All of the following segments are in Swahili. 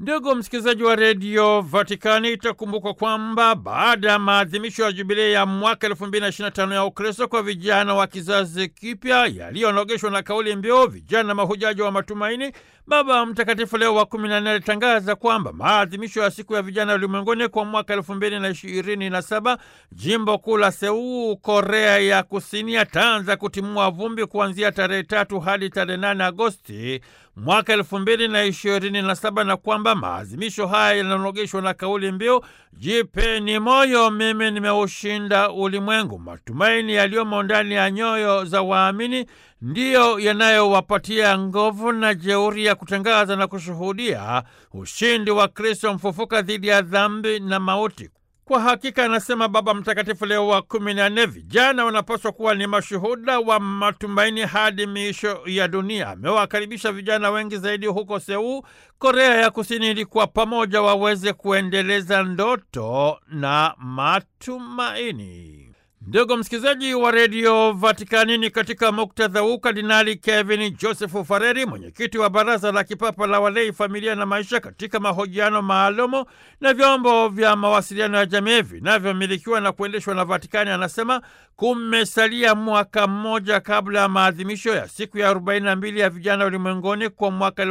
Ndugu msikilizaji wa redio Vatikani, itakumbukwa kwamba baada ya maadhimisho ya jubilei ya mwaka 2025 ya Ukristo kwa vijana wa kizazi kipya yaliyonogeshwa na kauli mbiu vijana mahujaji wa matumaini, Baba Mtakatifu Leo wa 14 alitangaza kwamba maadhimisho ya siku ya vijana ulimwenguni kwa mwaka 2027 jimbo kuu la Seuu, Korea ya Kusini, yataanza kutimua vumbi kuanzia tarehe tatu hadi tarehe 8 Agosti mwaka elfu mbili na ishirini na saba na kwamba maadhimisho haya yananogeshwa na kauli mbiu jipeni moyo, mimi nimeushinda ulimwengu. Matumaini yaliyomo ndani ya nyoyo za waamini ndiyo yanayowapatia nguvu na jeuri ya kutangaza na kushuhudia ushindi wa Kristo mfufuka dhidi ya dhambi na mauti. Kwa hakika, anasema Baba Mtakatifu Leo wa kumi na nne, vijana wanapaswa kuwa ni mashuhuda wa matumaini hadi miisho ya dunia. Amewakaribisha vijana wengi zaidi huko Seuu, Korea ya Kusini, ili kwa pamoja waweze kuendeleza ndoto na matumaini. Ndugu msikilizaji wa redio Vatikanini, katika muktadha huu Kardinali Kevin Joseph Fareri, mwenyekiti wa Baraza la Kipapa la Walei, Familia na Maisha, katika mahojiano maalumu na vyombo vya mawasiliano ya jamii vinavyomilikiwa na kuendeshwa na Vatikani, anasema kumesalia mwaka mmoja kabla ya maadhimisho ya siku ya 42 ya vijana ulimwenguni kwa mwaka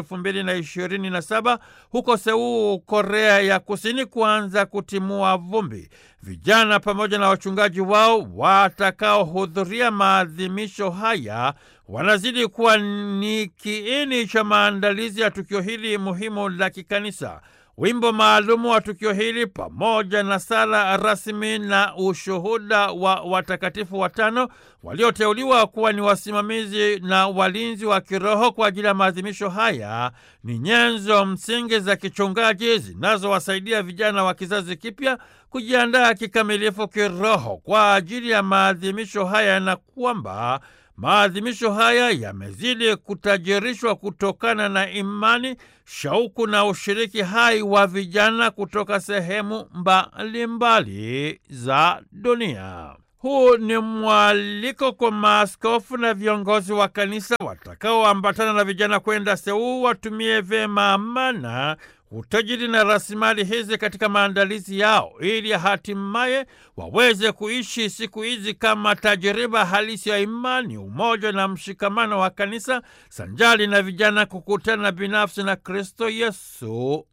2027 huko Seuu, Korea ya Kusini, kuanza kutimua vumbi. Vijana pamoja na wachungaji wao watakaohudhuria maadhimisho haya wanazidi kuwa ni kiini cha maandalizi ya tukio hili muhimu la kikanisa. Wimbo maalumu wa tukio hili pamoja na sala rasmi na ushuhuda wa watakatifu watano walioteuliwa kuwa ni wasimamizi na walinzi wa kiroho kwa ajili ya maadhimisho haya ni nyenzo msingi za kichungaji zinazowasaidia vijana wa kizazi kipya kujiandaa kikamilifu kiroho kwa ajili ya maadhimisho haya na kwamba maadhimisho haya yamezidi kutajirishwa kutokana na imani, shauku na ushiriki hai wa vijana kutoka sehemu mbalimbali za dunia. Huu ni mwaliko kwa maaskofu na viongozi wa kanisa watakaoambatana na vijana kwenda Seuu watumie vyema amana utajiri na rasilimali hizi katika maandalizi yao ili hatimaye waweze kuishi siku hizi kama tajiriba halisi ya imani, umoja na mshikamano wa kanisa, sanjali na vijana kukutana binafsi na Kristo Yesu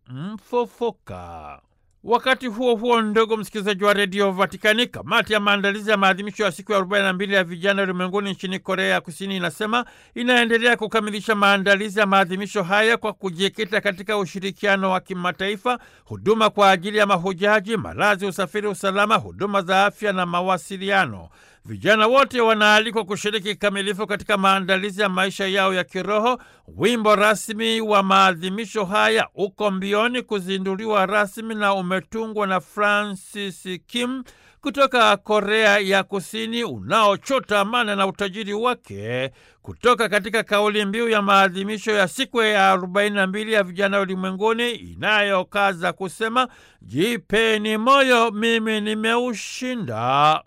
mfufuka. Wakati huo huo, ndugu msikilizaji wa redio Vatikani, kamati ya maandalizi ya maadhimisho ya siku ya 42 ya vijana ulimwenguni nchini Korea ya Kusini inasema inaendelea kukamilisha maandalizi ya maadhimisho haya kwa kujikita katika ushirikiano wa kimataifa, huduma kwa ajili ya mahujaji, malazi, usafiri, usalama, huduma za afya na mawasiliano. Vijana wote wanaalikwa kushiriki kikamilifu katika maandalizi ya maisha yao ya kiroho. Wimbo rasmi wa maadhimisho haya uko mbioni kuzinduliwa rasmi na umetungwa na Francis Kim kutoka Korea ya Kusini, unaochota amana na utajiri wake kutoka katika kauli mbiu ya maadhimisho ya siku ya 42 ya vijana ulimwenguni inayokaza kusema jipeni moyo, mimi nimeushinda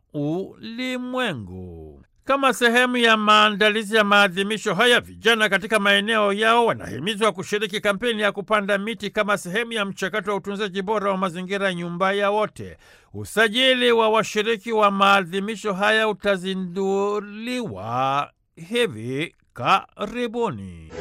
ulimwengu. Kama sehemu ya maandalizi ya maadhimisho haya, vijana katika maeneo yao wanahimizwa kushiriki kampeni ya kupanda miti kama sehemu ya mchakato wa utunzaji bora wa mazingira, nyumba ya wote. Usajili wa washiriki wa maadhimisho haya utazinduliwa hivi karibuni.